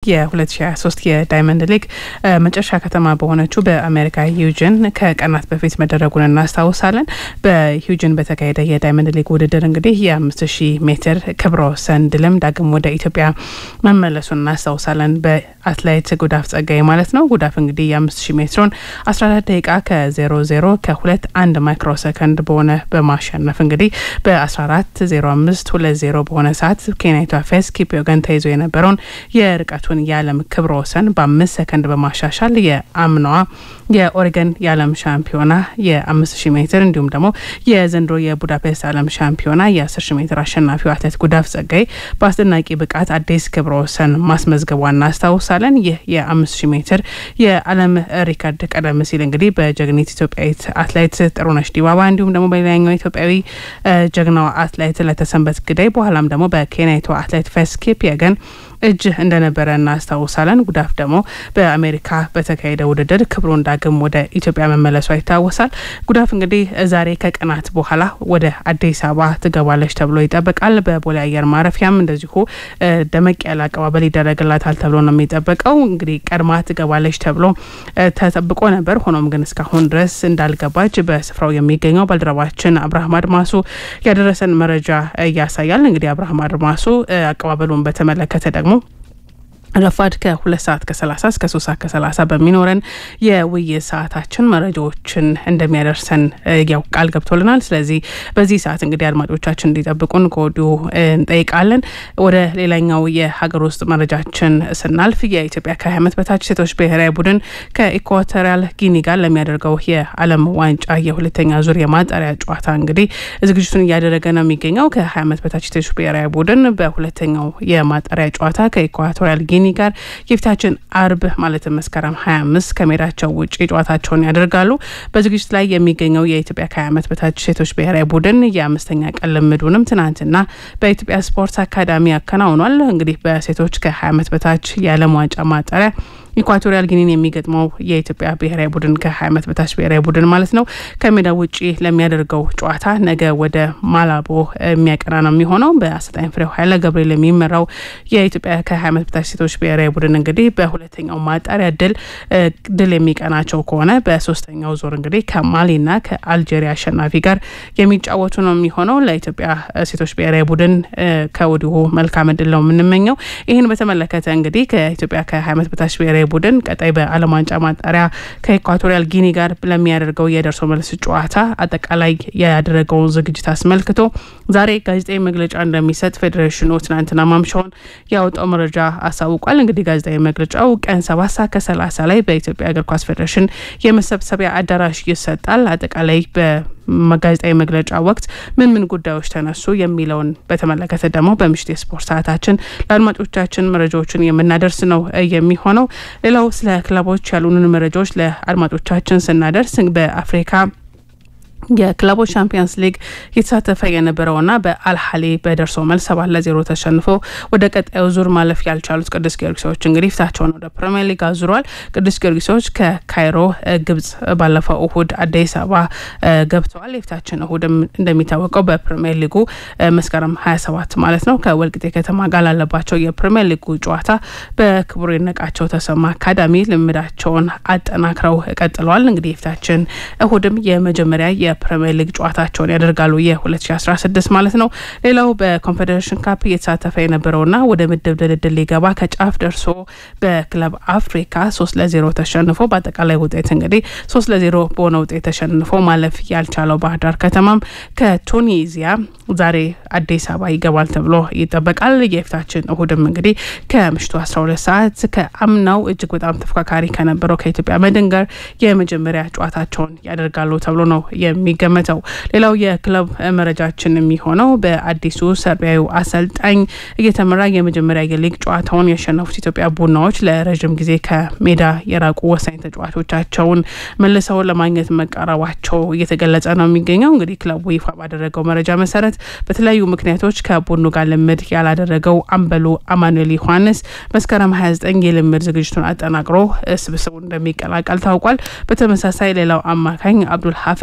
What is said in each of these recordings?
የ2023 የዳይመንድ ሊግ መጨረሻ ከተማ በሆነችው በአሜሪካ ሂውጅን ከቀናት በፊት መደረጉን እናስታውሳለን። በሂውጅን በተካሄደ የዳይመንድ ሊግ ውድድር እንግዲህ የ5000 ሜትር ክብረ ወሰን ድልም ዳግም ወደ ኢትዮጵያ መመለሱን እናስታውሳለን። በአትሌት ጉዳፍ ጸጋይ ማለት ነው። ጉዳፍ እንግዲህ የ5000 ሜትሩን 14 ደቂቃ ከ00 ከሁለት አንድ ማይክሮ ሰከንድ በሆነ በማሸነፍ እንግዲህ በ14 05 20 በሆነ ሰዓት ኬንያዊቷ ፌዝ ኪፕዮገን ተይዞ የነበረውን የርቀቱን የዓለም ክብረ ወሰን በአምስት ሰከንድ በማሻሻል የአምናዋ የኦሬገን የዓለም ሻምፒዮና የ5000 ሜትር እንዲሁም ደግሞ የዘንድሮ የቡዳፔስት ዓለም ሻምፒዮና የ10000 ሜትር አሸናፊው አትሌት ጉዳፍ ጸጋይ በአስደናቂ ብቃት አዲስ ክብረ ወሰን ማስመዝገቧን እናስታውሳለን። ይህ የ5000 ሜትር የዓለም ሪከርድ ቀደም ሲል እንግዲህ በጀግኒት ኢትዮጵያዊት አትሌት ጥሩነሽ ዲባባ እንዲሁም ደግሞ በሌላኛው ኢትዮጵያዊ ጀግናዋ አትሌት ለተሰንበት ግዳይ በኋላም ደግሞ በኬንያዊቷ አትሌት ፌዝ ኪፕየገን እጅ እንደነበረ እናስታውሳለን። ጉዳፍ ደግሞ በአሜሪካ በተካሄደ ውድድር ክብሩን ዳግም ወደ ኢትዮጵያ መመለሷ ይታወሳል። ጉዳፍ እንግዲህ ዛሬ ከቀናት በኋላ ወደ አዲስ አበባ ትገባለች ተብሎ ይጠበቃል። በቦሌ አየር ማረፊያም እንደዚሁ ደመቅ ያለ አቀባበል ይደረግላታል ተብሎ ነው የሚጠበቀው። እንግዲህ ቀድማ ትገባለች ተብሎ ተጠብቆ ነበር። ሆኖም ግን እስካሁን ድረስ እንዳልገባች በስፍራው የሚገኘው ባልደረባችን አብርሃም አድማሱ ያደረሰን መረጃ ያሳያል። እንግዲህ አብርሃም አድማሱ አቀባበሉን በተመለከተ ደግሞ ረፋድ ከሁለት ሰዓት ከሰላሳ እስከ ሶስት ሰዓት ከሰላሳ በሚኖረን የውይይት ሰዓታችን መረጃዎችን እንደሚያደርሰን ያው ቃል ገብቶልናል። ስለዚህ በዚህ ሰዓት እንግዲህ አድማጮቻችን እንዲጠብቁን ከወዲሁ እንጠይቃለን። ወደ ሌላኛው የሀገር ውስጥ መረጃችን ስናልፍ የኢትዮጵያ ከሀያ ዓመት በታች ሴቶች ብሔራዊ ቡድን ከኢኳቶሪያል ጊኒ ጋር ለሚያደርገው የዓለም ዋንጫ የሁለተኛ ዙር የማጣሪያ ጨዋታ እንግዲህ ዝግጅቱን እያደረገ ነው የሚገኘው። ከሀያ ዓመት በታች ሴቶች ብሔራዊ ቡድን በሁለተኛው የማጣሪያ ጨዋታ ከኢኳቶሪያል ጊኒ ጋር የፊታችን አርብ ማለትም መስከረም 25 ከሜዳቸው ውጭ ጨዋታቸውን ያደርጋሉ። በዝግጅት ላይ የሚገኘው የኢትዮጵያ ከ20 ዓመት በታች ሴቶች ብሔራዊ ቡድን የአምስተኛ ቀን ልምዱንም ትናንትና በኢትዮጵያ ስፖርት አካዳሚ ያከናውኗል። እንግዲህ በሴቶች ከ20 ዓመት በታች የዓለም ዋንጫ ማጣሪያ ኢኳቶሪያል ጊኒን የሚገጥመው የኢትዮጵያ ብሔራዊ ቡድን ከ20 ዓመት በታች ብሔራዊ ቡድን ማለት ነው ከሜዳ ውጪ ለሚያደርገው ጨዋታ ነገ ወደ ማላቦ የሚያቀና ነው የሚሆነው። በአሰልጣኝ ፍሬው ኃይለ ገብርኤል የሚመራው የኢትዮጵያ ከ20 ዓመት በታች ሴቶች ብሔራዊ ቡድን እንግዲህ በሁለተኛው ማጣሪያ ድል ድል የሚቀናቸው ከሆነ በሶስተኛው ዞር እንግዲህ ከማሊና ከአልጄሪያ አሸናፊ ጋር የሚጫወቱ ነው የሚሆነው። ለኢትዮጵያ ሴቶች ብሔራዊ ቡድን ከወዲሁ መልካም እድል ነው የምንመኘው። ይህን በተመለከተ እንግዲህ ከኢትዮጵያ ከ20 ዓመት በታች ብሔራዊ ቡድን ቀጣይ በዓለም ዋንጫ ማጣሪያ ከኢኳቶሪያል ጊኒ ጋር ለሚያደርገው የደርሶ መልስ ጨዋታ አጠቃላይ ያደረገውን ዝግጅት አስመልክቶ ዛሬ ጋዜጣዊ መግለጫ እንደሚሰጥ ፌዴሬሽኑ ትናንትና ማምሻውን ያወጣው መረጃ አሳውቋል። እንግዲህ ጋዜጣዊ መግለጫው ቀን ሰባት ሰዓት ከሰላሳ ላይ በኢትዮጵያ እግር ኳስ ፌዴሬሽን የመሰብሰቢያ አዳራሽ ይሰጣል። አጠቃላይ በጋዜጣዊ መግለጫ ወቅት ምን ምን ጉዳዮች ተነሱ የሚለውን በተመለከተ ደግሞ በምሽት የስፖርት ሰዓታችን ለአድማጮቻችን መረጃዎችን የምናደርስ ነው የሚሆነው። ሌላው ስለ ክለቦች ያሉንን መረጃዎች ለአድማጮቻችን ስናደርስ በአፍሪካ የክለቦች ቻምፒየንስ ሊግ የተሳተፈ የነበረውና በአልሀሊ በደርሶ መልስ ሰባት ለዜሮ ተሸንፎ ወደ ቀጣዩ ዙር ማለፍ ያልቻሉት ቅዱስ ጊዮርጊሶች እንግዲህ ፊታቸውን ወደ ፕሪሚየር ሊግ አዙረዋል። ቅዱስ ጊዮርጊሶች ከካይሮ ግብጽ ባለፈው እሁድ አዲስ አበባ ገብተዋል። የፊታችን እሁድም እንደሚታወቀው በፕሪሚየር ሊጉ መስከረም ሀያ ሰባት ማለት ነው ከወልቂጤ ከተማ ጋር ላለባቸው የፕሪሚየር ሊጉ ጨዋታ በክቡር ይድነቃቸው ተሰማ አካዳሚ ልምዳቸውን አጠናክረው ቀጥለዋል። እንግዲህ የፊታችን እሁድም የመጀመሪያ የፕሪሚየር ሊግ ጨዋታቸውን ያደርጋሉ የ2016 ማለት ነው። ሌላው በኮንፌዴሬሽን ካፕ እየተሳተፈ የነበረውና ወደ ምድብ ድልድል ሊገባ ከጫፍ ደርሶ በክለብ አፍሪካ ሶስት ለዜሮ ተሸንፎ በአጠቃላይ ውጤት እንግዲህ ሶስት ለዜሮ በሆነ ውጤት ተሸንፎ ማለፍ ያልቻለው ባህር ዳር ከተማም ከቱኒዚያ ዛሬ አዲስ አበባ ይገባል ተብሎ ይጠበቃል። የፊታችን እሁድም እንግዲህ ከምሽቱ 12 ሰዓት ከአምናው እጅግ በጣም ተፎካካሪ ከነበረው ከኢትዮጵያ መድን ጋር የመጀመሪያ ጨዋታቸውን ያደርጋሉ ተብሎ ነው የሚገመተው። ሌላው የክለብ መረጃችን የሚሆነው በአዲሱ ሰርቢያዊ አሰልጣኝ እየተመራ የመጀመሪያ የሊግ ጨዋታውን ያሸነፉት ኢትዮጵያ ቡናዎች ለረዥም ጊዜ ከሜዳ የራቁ ወሳኝ ተጫዋቾቻቸውን መልሰው ለማግኘት መቃረባቸው እየተገለጸ ነው የሚገኘው። እንግዲህ ክለቡ ይፋ ባደረገው መረጃ መሰረት በተለያዩ ምክንያቶች ከቡድኑ ጋር ልምድ ያላደረገው አምበሉ አማኑኤል ዮሐንስ መስከረም 29 የልምድ ዝግጅቱን አጠናቅሮ ስብስቡን እንደሚቀላቀል ታውቋል። በተመሳሳይ ሌላው አማካኝ አብዱል ሀፌዝ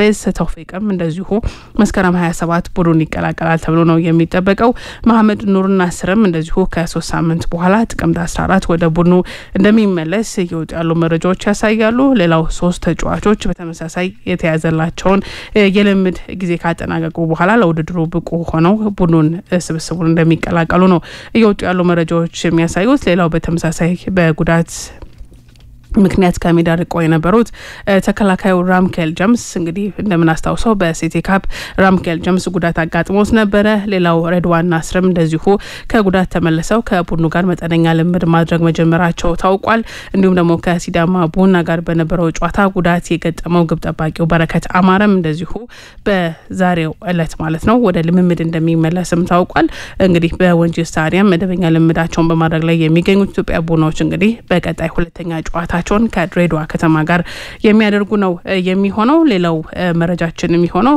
ተውፊቅም እንደዚሁ መስከረም 27 ቡድኑን ይቀላቀላል ተብሎ ነው የሚጠበቀው። መሐመድ ኑር ናስርም እንደዚሁ ከሶስት ሳምንት በኋላ ጥቅምት 14 ወደ ቡድኑ እንደሚመለስ እየወጡ ያሉ መረጃዎች ያሳያሉ። ሌላው ሶስት ተጫዋቾች በተመሳሳይ የተያዘላቸውን የልምድ ጊዜ ካጠናቀቁ በኋላ ለውድድሩ ብቁ ሆነው ቡድኑን ስብስቡን እንደሚቀላቀሉ ነው እየወጡ ያሉ መረጃዎች የሚያሳዩት። ሌላው በተመሳሳይ በጉዳት ምክንያት ከሜዳ ርቆ የነበሩት ተከላካዩ ራምኬል ጀምስ እንግዲህ እንደምናስታውሰው በሲቲ ካፕ ራምኬል ጀምስ ጉዳት አጋጥሞት ነበረ። ሌላው ሬድዋን ናስርም እንደዚሁ ከጉዳት ተመልሰው ከቡድኑ ጋር መጠነኛ ልምድ ማድረግ መጀመራቸው ታውቋል። እንዲሁም ደግሞ ከሲዳማ ቡና ጋር በነበረው ጨዋታ ጉዳት የገጠመው ግብ ጠባቂው በረከት አማረም እንደዚሁ በዛሬው እለት ማለት ነው ወደ ልምምድ እንደሚመለስም ታውቋል። እንግዲህ በወንጂ ስታዲየም መደበኛ ልምዳቸውን በማድረግ ላይ የሚገኙት ኢትዮጵያ ቡናዎች እንግዲህ በቀጣይ ሁለተኛ ጨዋታ ቸውን ከድሬዳዋ ከተማ ጋር የሚያደርጉ ነው የሚሆነው። ሌላው መረጃችን የሚሆነው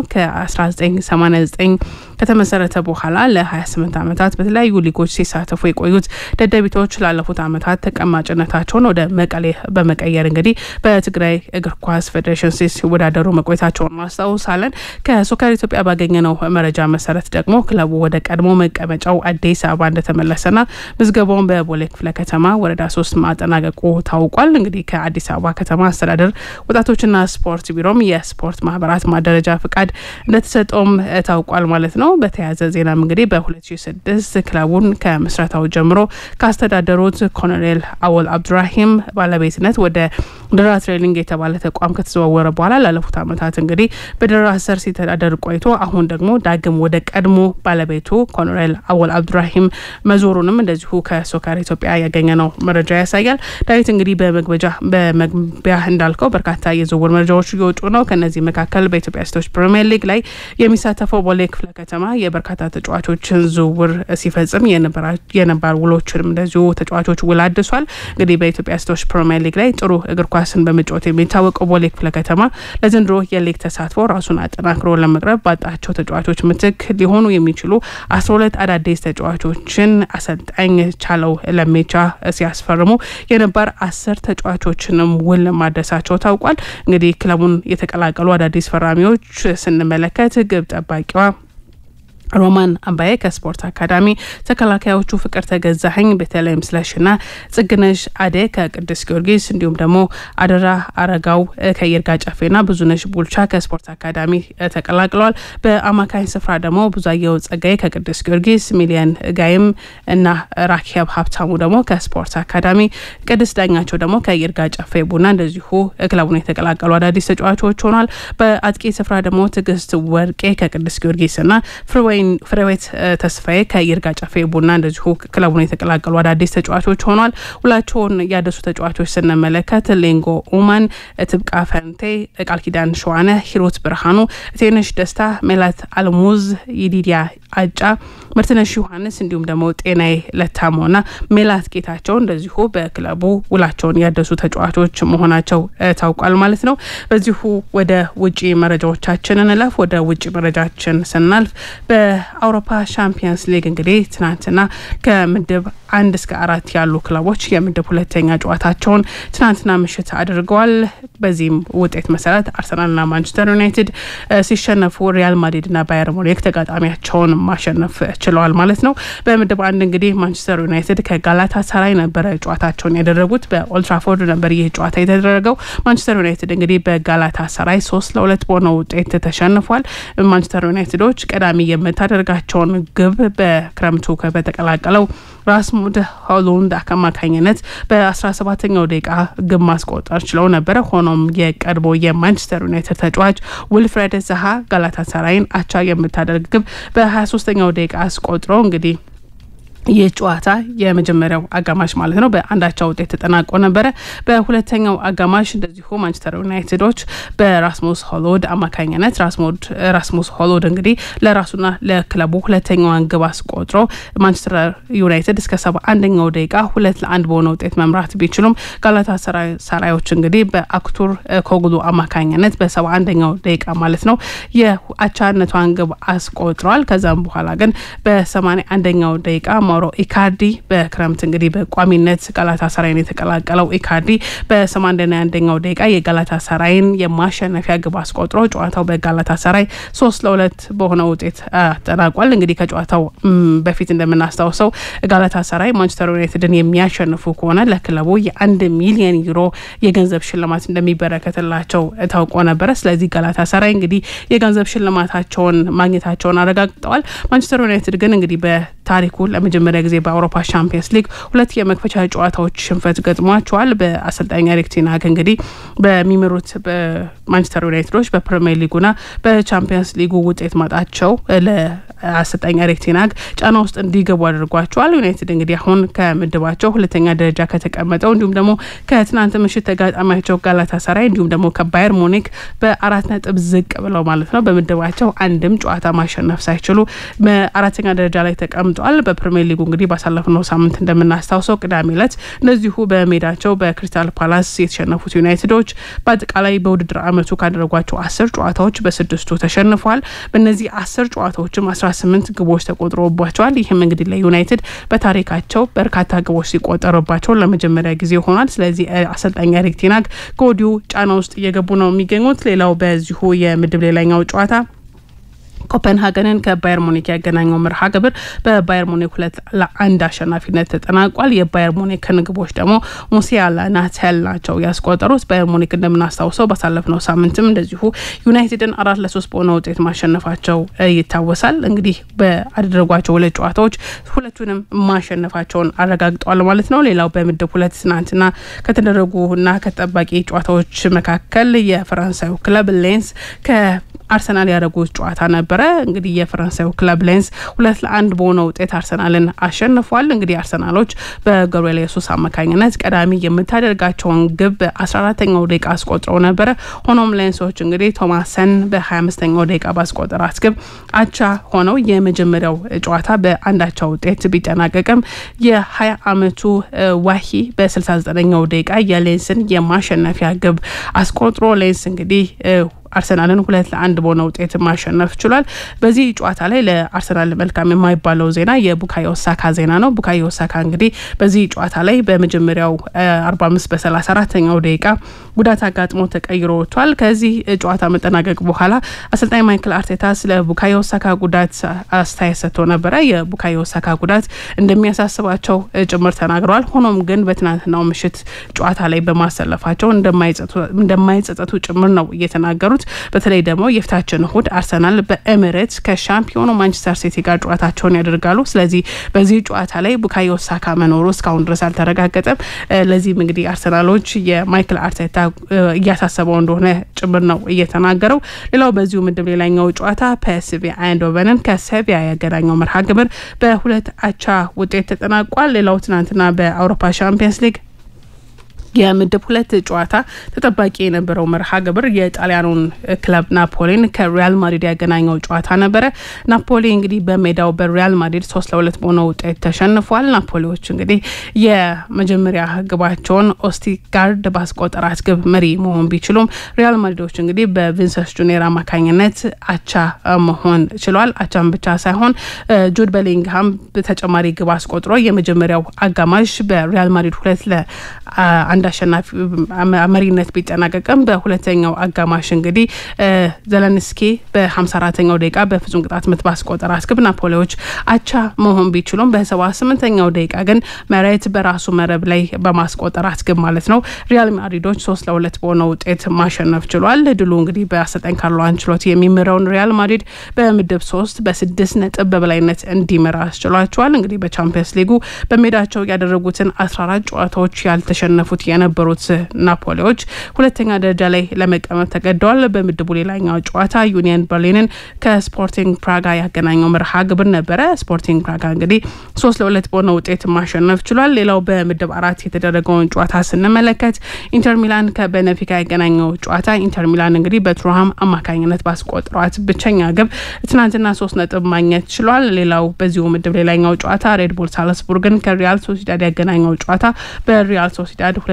ከ1989 ከተመሰረተ በኋላ ለ28 ዓመታት በተለያዩ ሊጎች ሲሳተፉ የቆዩት ደደቢቶች ላለፉት ዓመታት ተቀማጭነታቸውን ወደ መቀሌ በመቀየር እንግዲህ በትግራይ እግር ኳስ ፌዴሬሽን ሲወዳደሩ መቆየታቸውን ማስታውሳለን። ከሶከር ኢትዮጵያ ባገኘነው መረጃ መሰረት ደግሞ ክለቡ ወደ ቀድሞ መቀመጫው አዲስ አበባ እንደተመለሰና ምዝገባውን በቦሌ ክፍለ ከተማ ወረዳ ሶስት ማጠናቀቁ ታውቋል። እንግዲህ ከአዲስ አበባ ከተማ አስተዳደር ወጣቶችና ስፖርት ቢሮም የስፖርት ማህበራት ማደረጃ ፍቃድ እንደተሰጠውም ታውቋል ማለት ነው። በተያያዘ ዜናም እንግዲህ በ2006 ክለቡን ከምስረታው ጀምሮ ካስተዳደሩት ኮሎኔል አወል አብዱራሂም ባለቤትነት ወደ ደራ ትሬኒንግ የተባለ ተቋም ከተዘዋወረ በኋላ ላለፉት ዓመታት እንግዲህ በደራ ስር ሲተዳደር ቆይቶ አሁን ደግሞ ዳግም ወደ ቀድሞ ባለቤቱ ኮሎኔል አወል አብዱራሂም መዞሩንም እንደዚሁ ከሶከር ኢትዮጵያ ያገኘ ነው መረጃ ያሳያል። ዳዊት እንግዲህ በመግቢያ እንዳልከው በርካታ የዝውውር መረጃዎች እየወጡ ነው። ከነዚህ መካከል በኢትዮጵያ ሴቶች ፕሪሚየር ሊግ ላይ የሚሳተፈው ቦሌ ክፍለ ከተማ የበርካታ ተጫዋቾችን ዝውውር ሲፈጽም የነባር ውሎችንም እንደዚሁ ተጫዋቾች ውል አድሷል። እንግዲህ በኢትዮጵያ ሴቶች ፕሪሚየር ሊግ ላይ ጥሩ እግር ኳስን በመጫወት የሚታወቀው ቦሌ ክፍለ ከተማ ለዘንድሮ የሊግ ተሳትፎ ራሱን አጠናክሮ ለመቅረብ ባጣቸው ተጫዋቾች ምትክ ሊሆኑ የሚችሉ አስራ ሁለት አዳዲስ ተጫዋቾችን አሰልጣኝ ቻለው ለሜቻ ሲያስፈርሙ የነባር አስር ተጫዋቾችንም ውል ማድረሳቸው ታውቋል። እንግዲህ ክለቡን የተቀላቀሉ አዳዲስ ፈራሚዎች ስንመለከት ግብ ጠባቂዋ ሮማን አምባዬ ከስፖርት አካዳሚ፣ ተከላካዮቹ ፍቅር ተገዛኸኝ፣ ቤተልሔም ስለሽና ጽግነሽ አዴ ከቅዱስ ጊዮርጊስ እንዲሁም ደግሞ አደራ አረጋው ከይርጋ ጨፌና ብዙነሽ ቡልቻ ከስፖርት አካዳሚ ተቀላቅለዋል። በአማካኝ ስፍራ ደግሞ ብዙአየሁ ጸጋዬ ከቅዱስ ጊዮርጊስ፣ ሚሊየን ጋይም እና ራኪብ ሀብታሙ ደግሞ ከስፖርት አካዳሚ፣ ቅድስት ዳኛቸው ደግሞ ከይርጋ ጨፌ ቡና እንደዚሁ ክለቡን የተቀላቀሉ አዳዲስ ተጫዋቾች ሆኗል። በአጥቂ ስፍራ ደግሞ ትዕግስት ወርቄ ከቅዱስ ጊዮርጊስና ፍርወይ ፍሬዌት ተስፋዬ ከይርጋ ጨፌ ቡና እንደዚሁ ክለቡን የተቀላቀሉ አዳዲስ ተጫዋቾች ሆኗል። ውላቸውን ያደሱ ተጫዋቾች ስንመለከት ሌንጎ ኡማን፣ ትብቃ ፈንቴ፣ ቃል ኪዳን ሸዋነ፣ ሂሮት ብርሃኑ፣ ቴነሽ ደስታ፣ ሜላት አልሙዝ፣ ይዲዲያ አጫ፣ ምርትነሽ ዮሐንስ እንዲሁም ደግሞ ጤናዬ ለታሞና ሜላት ጌታቸው እንደዚሁ በክለቡ ውላቸውን ያደሱ ተጫዋቾች መሆናቸው ታውቋል ማለት ነው። በዚሁ ወደ ውጪ መረጃዎቻችን እንለፍ። ወደ ውጪ መረጃችን ስናልፍ በአውሮፓ ሻምፒየንስ ሊግ እንግዲህ ትናንትና ከምድብ አንድ እስከ አራት ያሉ ክለቦች የምድብ ሁለተኛ ጨዋታቸውን ትናንትና ምሽት አድርገዋል። በዚህም ውጤት መሰረት አርሰናልና ማንቸስተር ዩናይትድ ሲሸነፉ ሪያል ማድሪድና ባየር ሙኒክ ተጋጣሚያቸውን ማሸነፍ ችለዋል ማለት ነው። በምድብ አንድ እንግዲህ ማንቸስተር ዩናይትድ ከጋላታ ሳራይ ነበረ ጨዋታቸውን ያደረጉት። በኦልትራፎርድ ነበር ይህ ጨዋታ የተደረገው። ማንቸስተር ዩናይትድ እንግዲህ በጋላታ ሳራይ ሶስት ለሁለት በሆነ ውጤት ተሸንፏል። ማንቸስተር ዩናይትዶች ቀዳሚ የምታደርጋቸውን ግብ በክረምቱ በተቀላቀለው ራስሙድ ሆሉንድ አማካኝነት በ17ኛው ደቂቃ ግብ ማስቆጠር ችለው ነበረ። ሆኖም የቀድሞ የማንቸስተር ዩናይትድ ተጫዋች ውልፍሬድ zaha ጋላታሳራይን አቻ የምታደርግ ግብ በ23ኛው ደቂቃ አስቆጥሮ እንግዲህ ይህ ጨዋታ የመጀመሪያው አጋማሽ ማለት ነው በአንዳቻ ውጤት ተጠናቆ ነበረ። በሁለተኛው አጋማሽ እንደዚሁ ማንቸስተር ዩናይትዶች በራስሙስ ሆሎድ አማካኝነት ራስሙስ ሆሎድ እንግዲህ ለራሱና ለክለቡ ሁለተኛዋን ግብ አስቆጥሮ ማንቸስተር ዩናይትድ እስከ ሰባ አንደኛው ደቂቃ ሁለት ለአንድ በሆነ ውጤት መምራት ቢችሉም ጋላታ ሰራዮች እንግዲህ በአክቱር ኮግሉ አማካኝነት በሰባ አንደኛው ደቂቃ ማለት ነው የአቻነቷን ግብ አስቆጥረዋል። ከዛም በኋላ ግን በሰማኒያ አንደኛው ደቂቃ ማውሮ ኢካርዲ በክረምት እንግዲህ በቋሚነት ጋላታ ሰራይን የተቀላቀለው ኢካርዲ በሰማንያና አንደኛው ደቂቃ የጋላታ ሰራይን የማሸነፊያ ግብ አስቆጥሮ ጨዋታው በጋላታ ሰራይ ሶስት ለሁለት በሆነ ውጤት አጠናቋል። እንግዲህ ከጨዋታው በፊት እንደምናስታውሰው ጋላታ ሰራይ ማንቸስተር ዩናይትድን የሚያሸንፉ ከሆነ ለክለቡ የአንድ ሚሊዮን ዩሮ የገንዘብ ሽልማት እንደሚበረከትላቸው ታውቆ ነበረ። ስለዚህ ጋላታ ሰራይ እንግዲህ የገንዘብ ሽልማታቸውን ማግኘታቸውን አረጋግጠዋል። ማንቸስተር ዩናይትድ ግን እንግዲህ በታሪኩ ለመጀመሪያ ጊዜ በአውሮፓ ሻምፒየንስ ሊግ ሁለት የመክፈቻ ጨዋታዎች ሽንፈት ገጥሟቸዋል። በአሰልጣኝ ኤሪክ ቴን ሃግ እንግዲህ በሚመሩት በማንቸስተር ዩናይትዶች በፕሪሚየር ሊጉና በቻምፒየንስ ሊጉ ውጤት ማጣቸው ለአሰልጣኝ ኤሪክ ቴን ሃግ ጫና ውስጥ እንዲገቡ አድርጓቸዋል። ዩናይትድ እንግዲህ አሁን ከምድባቸው ሁለተኛ ደረጃ ከተቀመጠው እንዲሁም ደግሞ ከትናንት ምሽት ተጋጣሚያቸው ጋላታ ሰራይ እንዲሁም ደግሞ ከባየር ሙኒክ በአራት ነጥብ ዝቅ ብለው ማለት ነው በምድባቸው አንድም ጨዋታ ማሸነፍ ሳይችሉ በአራተኛ ደረጃ ላይ ተቀምጧል። በፕሪሚየር ሊጉ እንግዲህ ባሳለፍነው ሳምንት እንደምናስታውሰው ቅዳሜ ዕለት እንደዚሁ በሜዳቸው በክሪስታል ፓላስ የተሸነፉት ዩናይትዶች በአጠቃላይ በውድድር ዓመቱ ካደረጓቸው አስር ጨዋታዎች በስድስቱ ተሸንፏል። በእነዚህ አስር ጨዋታዎችም አስራ ስምንት ግቦች ተቆጥሮባቸዋል። ይህም እንግዲህ ለዩናይትድ በታሪካቸው በርካታ ግቦች ሲቆጠሩባቸው ለመጀመሪያ ጊዜ ሆኗል። ስለዚህ አሰልጣኝ ኤሪክ ቴን ሃግ ከወዲሁ ጫና ውስጥ እየገቡ ነው የሚገኙት። ሌላው በዚሁ የምድብ ሌላኛው ጨዋታ ኮፐንሃገንን ከባየር ሙኒክ ያገናኘው መርሃ ግብር በባየር ሙኒክ ሁለት ለአንድ አሸናፊነት ተጠናቋል። የባየር ሙኒክን ግቦች ደግሞ ሙሲያላ ናቴል ናቸው ያስቆጠሩት። ባየር ሙኒክ እንደምናስታውሰው ባሳለፍነው ሳምንትም እንደዚሁ ዩናይትድን አራት ለሶስት በሆነ ውጤት ማሸነፋቸው ይታወሳል። እንግዲህ በአደረጓቸው ሁለት ጨዋታዎች ሁለቱንም ማሸነፋቸውን አረጋግጠዋል ማለት ነው። ሌላው በምድብ ሁለት ትናንትና ከተደረጉና ከተጠባቂ ጨዋታዎች መካከል የፈረንሳዩ ክለብ ሌንስ ከ አርሰናል ያደረጉት ጨዋታ ነበረ። እንግዲህ የፈረንሳዩ ክለብ ሌንስ ሁለት ለአንድ በሆነ ውጤት አርሰናልን አሸንፏል። እንግዲህ አርሰናሎች በገብርኤል የሱስ አማካኝነት ቀዳሚ የምታደርጋቸውን ግብ በ14ተኛው ደቂቃ አስቆጥረው ነበረ። ሆኖም ሌንሶች እንግዲህ ቶማሰን በ25ኛው ደቂቃ ባስቆጠራት ግብ አቻ ሆነው የመጀመሪያው ጨዋታ በአንዳቻ ውጤት ቢጠናቀቅም የ20 ዓመቱ ዋሂ በ69ኛው ደቂቃ የሌንስን የማሸነፊያ ግብ አስቆጥሮ ሌንስ እንግዲህ አርሰናልን ሁለት ለአንድ በሆነ ውጤት ማሸነፍ ችሏል። በዚህ ጨዋታ ላይ ለአርሰናል መልካም የማይባለው ዜና የቡካዮ ሳካ ዜና ነው። ቡካዮ ሳካ እንግዲህ በዚህ ጨዋታ ላይ በመጀመሪያው 45 በ34ኛው ደቂቃ ጉዳት አጋጥሞ ተቀይሮ ወጥቷል። ከዚህ ጨዋታ መጠናቀቅ በኋላ አሰልጣኝ ማይክል አርቴታ ስለ ቡካዮ ሳካ ጉዳት አስተያየት ሰጥቶ ነበረ። የቡካዮ ሳካ ጉዳት እንደሚያሳስባቸው ጭምር ተናግረዋል። ሆኖም ግን በትናንትናው ምሽት ጨዋታ ላይ በማሰለፋቸው እንደማይጸጸቱ ጭምር ነው እየተናገሩት በተለይ ደግሞ የፊታችን እሁድ አርሰናል በኤሚሬትስ ከሻምፒዮኑ ማንቸስተር ሲቲ ጋር ጨዋታቸውን ያደርጋሉ። ስለዚህ በዚህ ጨዋታ ላይ ቡካዮ ሳካ መኖሩ እስካሁን ድረስ አልተረጋገጠም። ለዚህም እንግዲህ አርሰናሎች የማይክል አርቴታ እያሳሰበው እንደሆነ ጭምር ነው እየተናገረው። ሌላው በዚሁ ምድብ ሌላኛው ጨዋታ ፒኤስቪ አይንዶቨንን ከሴቪያ ያገናኘው መርሃ ግብር በሁለት አቻ ውጤት ተጠናቋል። ሌላው ትናንትና በአውሮፓ ሻምፒየንስ ሊግ የምድብ ሁለት ጨዋታ ተጠባቂ የነበረው መርሃ ግብር የጣሊያኑን ክለብ ናፖሊን ከሪያል ማድሪድ ያገናኘው ጨዋታ ነበረ። ናፖሊ እንግዲህ በሜዳው በሪያል ማድሪድ ሶስት ለሁለት በሆነ ውጤት ተሸንፏል። ናፖሊዎች እንግዲህ የመጀመሪያ ግባቸውን ኦስቲጋርድ ባስቆጠራት ግብ መሪ መሆን ቢችሉም ሪያል ማድሪዶች እንግዲህ በቪንሰንስ ጁኒየር አማካኝነት አቻ መሆን ችሏል። አቻም ብቻ ሳይሆን ጁድ ቤሊንግሃም ተጨማሪ ግብ አስቆጥሮ የመጀመሪያው አጋማሽ በሪያል ማድሪድ ሁለት ለ አንድ አሸናፊ መሪነት ቢጠናቀቅም በሁለተኛው አጋማሽ እንግዲህ ዘለንስኪ በ54ተኛው ደቂቃ በፍጹም ቅጣት ምት ባስቆጠራት ግብ ናፖሊዎች አቻ መሆን ቢችሉም በ78ኛው ደቂቃ ግን መሬት በራሱ መረብ ላይ በማስቆጠራት ግብ ማለት ነው ሪያል ማድሪዶች ሶስት ለሁለት በሆነ ውጤት ማሸነፍ ችሏል። ድሉ እንግዲህ በአሰልጣኝ ካርሎ አንችሎቲ የሚመራውን ሪያል ማድሪድ በምድብ ሶስት በስድስት ነጥብ በበላይነት እንዲመራ አስችሏቸዋል። እንግዲህ በቻምፒየንስ ሊጉ በሜዳቸው ያደረጉትን 14 ጨዋታዎች ያልተሸነፉት የነበሩት ናፖሊዎች ሁለተኛ ደረጃ ላይ ለመቀመጥ ተገደዋል። በምድቡ ሌላኛው ጨዋታ ዩኒየን በርሊንን ከስፖርቲንግ ፕራጋ ያገናኘው መርሃ ግብር ነበረ። ስፖርቲንግ ፕራጋ እንግዲህ ሶስት ለሁለት በሆነ ውጤት ማሸነፍ ችሏል። ሌላው በምድብ አራት የተደረገውን ጨዋታ ስንመለከት ኢንተር ሚላን ከቤኔፊካ ያገናኘው ጨዋታ ኢንተር ሚላን እንግዲህ በቱርሃም አማካኝነት ባስቆጥሯት ብቸኛ ግብ ትናንትና ሶስት ነጥብ ማግኘት ችሏል። ሌላው በዚሁ ምድብ ሌላኛው ጨዋታ ሬድቡል ሳልስቡርግን ከሪያል ሶሲዳድ ያገናኘው ጨዋታ በሪያል ሶሲዳድ ሁለት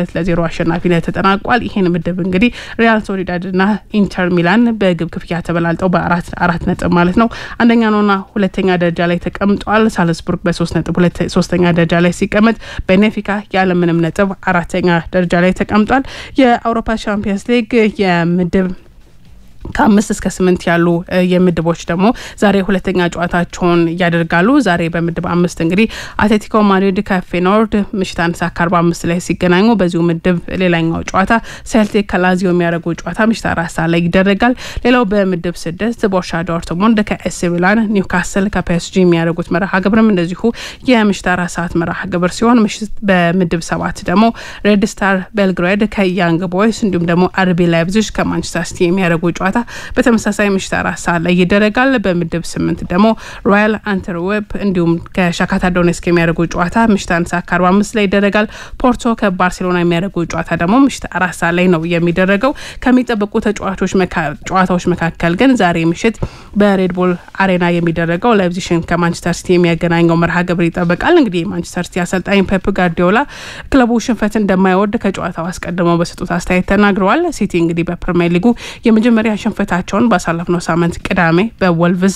ሁለት ለዜሮ አሸናፊነት ተጠናቋል። ይህን ምድብ እንግዲህ ሪያል ሶሊዳድና ኢንተር ሚላን በግብ ክፍያ ተበላልጠው በአራት አራት ነጥብ ማለት ነው አንደኛ ነውና ሁለተኛ ደረጃ ላይ ተቀምጧል። ሳልስቡርግ በሶስት ነጥብ ሶስተኛ ደረጃ ላይ ሲቀመጥ ቤኔፊካ ያለምንም ነጥብ አራተኛ ደረጃ ላይ ተቀምጧል። የአውሮፓ ቻምፒየንስ ሊግ የምድብ ከአምስት እስከ ስምንት ያሉ የምድቦች ደግሞ ዛሬ ሁለተኛ ጨዋታቸውን ያደርጋሉ። ዛሬ በምድብ አምስት እንግዲህ አትሌቲኮ ማድሪድ ከፌኖርድ ምሽት አንድ ሰዓት ከአርባ አምስት ላይ ሲገናኙ፣ በዚሁ ምድብ ሌላኛው ጨዋታ ሴልቲክ ከላዚዮ የሚያደርጉ ጨዋታ ምሽት አራት ሰዓት ላይ ይደረጋል። ሌላው በምድብ ስድስት ቦርሻ ዶርትሙንድ ከኤሲ ሚላን፣ ኒውካስል ከፒኤስጂ የሚያደርጉት መርሃ ግብርም እንደዚሁ የምሽት አራት ሰዓት መርሃ ግብር ሲሆን ምሽት በምድብ ሰባት ደግሞ ሬድ ስታር ቤልግሬድ ከያንግ ቦይስ እንዲሁም ደግሞ አርቢ ላይፕዚግ ከማንቸስተር ሲቲ የሚያደርጉ ጨዋታ በተመሳሳይ ምሽት አራት ሰዓት ላይ ይደረጋል። በምድብ ስምንት ደግሞ ሮያል አንተርዌፕ እንዲሁም ከሻካታ ዶኔስክ የሚያደርጉ ጨዋታ ምሽት አንድ ሰዓት ከአርባ አምስት ላይ ይደረጋል። ፖርቶ ከባርሴሎና የሚያደርጉ ጨዋታ ደግሞ ምሽት አራት ሰዓት ላይ ነው የሚደረገው። ከሚጠበቁ ተጫዋቾች ጨዋታዎች መካከል ግን ዛሬ ምሽት በሬድቦል አሬና የሚደረገው ላይፕዚሽን ከማንቸስተር ሲቲ የሚያገናኘው መርሃ ግብር ይጠበቃል። እንግዲህ የማንቸስተር ሲቲ አሰልጣኝ ፔፕ ጋርዲዮላ ክለቡ ሽንፈት እንደማይወድ ከጨዋታው አስቀድመው በሰጡት አስተያየት ተናግረዋል። ሲቲ እንግዲህ በፕሪሚየር ሊጉ የመጀመሪያ ሽንፈታቸውን ባሳለፍነው ሳምንት ቅዳሜ በወልቭዝ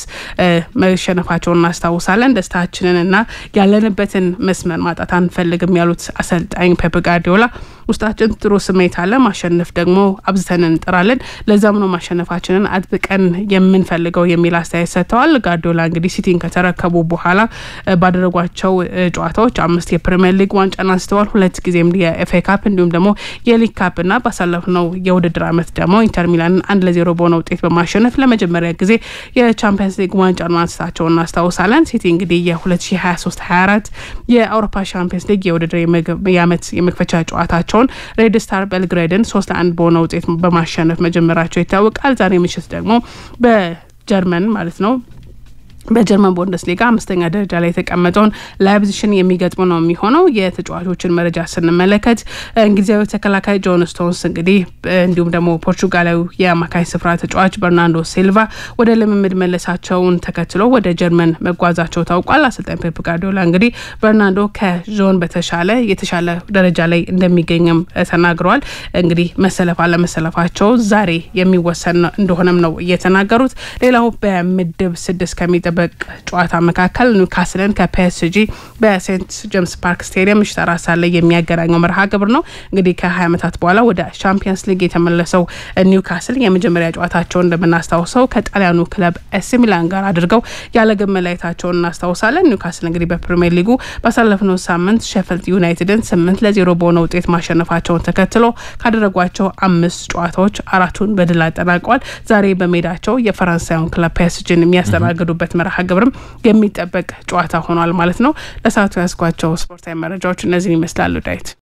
መሸነፋቸውን እናስታውሳለን። ደስታችንን እና ያለንበትን መስመር ማጣት አንፈልግም ያሉት አሰልጣኝ ፔፕ ጋርዲዮላ ውስጣችን ጥሩ ስሜት አለ፣ ማሸነፍ ደግሞ አብዝተን እንጥራለን። ለዛም ነው ማሸነፋችንን አጥብቀን የምንፈልገው የሚል አስተያየት ሰጥተዋል። ጋርዲዮላ እንግዲህ ሲቲን ከተረከቡ በኋላ ባደረጓቸው ጨዋታዎች አምስት የፕሪሚየር ሊግ ዋንጫን አንስተዋል። ሁለት ጊዜም የኤፍኤ ካፕ እንዲሁም ደግሞ የሊግ ካፕ እና ባሳለፍነው የውድድር ዓመት ደግሞ ኢንተር ሚላንን አንድ ለዜሮ በሆነ ውጤት በማሸነፍ ለመጀመሪያ ጊዜ የቻምፒየንስ ሊግ ዋንጫን ማንሳታቸውን እናስታውሳለን። ሲቲ እንግዲህ የ2023/24 የአውሮፓ ቻምፒየንስ ሊግ የውድድር የዓመት የመክፈቻ ጨዋታቸውን ሬድ ስታር ቤልግሬድን ሶስት ለአንድ በሆነ ውጤት በማሸነፍ መጀመራቸው ይታወቃል። ዛሬ ምሽት ደግሞ በጀርመን ማለት ነው በጀርመን ቡንደስሊጋ አምስተኛ ደረጃ ላይ የተቀመጠውን ላይፕዚሽን የሚገጥሙ ነው የሚሆነው። የተጫዋቾችን መረጃ ስንመለከት እንግሊዛዊ ተከላካይ ጆን ስቶንስ እንግዲህ እንዲሁም ደግሞ ፖርቹጋላዊ የአማካይ ስፍራ ተጫዋች በርናንዶ ሲልቫ ወደ ልምምድ መለሳቸውን ተከትሎ ወደ ጀርመን መጓዛቸው ታውቋል። አሰልጣኝ ፔፕ ጋርዲዮላ እንግዲህ በርናንዶ ከጆን በተሻለ የተሻለ ደረጃ ላይ እንደሚገኝም ተናግረዋል። እንግዲህ መሰለፍ አለመሰለፋቸው ዛሬ የሚወሰን እንደሆነም ነው እየተናገሩት። ሌላው በምድብ ስድስት ከሚጠ በቅ ጨዋታ መካከል ኒውካስልን ከፒኤስጂ በሴንት ጄምስ ፓርክ ስቴዲየም ምሽት አራት ሰዓት ላይ የሚያገናኘው መርሃ ግብር ነው። እንግዲህ ከ20 ዓመታት በኋላ ወደ ቻምፒየንስ ሊግ የተመለሰው ኒውካስል የመጀመሪያ ጨዋታቸውን እንደምናስታውሰው ከጣሊያኑ ክለብ ኤሲ ሚላን ጋር አድርገው ያለ ግብ መለያየታቸውን እናስታውሳለን። ኒውካስል እንግዲህ በፕሪሚየር ሊጉ ባሳለፍነው ሳምንት ሼፈልድ ዩናይትድን ስምንት ለዜሮ በሆነ ውጤት ማሸነፋቸውን ተከትሎ ካደረጓቸው አምስት ጨዋታዎች አራቱን በድል አጠናቀዋል። ዛሬ በሜዳቸው የፈረንሳዩን ክለብ ፒኤስጂን የሚያስተናግዱበት መርሃ ግብርም የሚጠበቅ ጨዋታ ሆኗል ማለት ነው። ለሰዓቱ ያስኳቸው ስፖርታዊ መረጃዎች እነዚህን ይመስላሉ። ዳዊት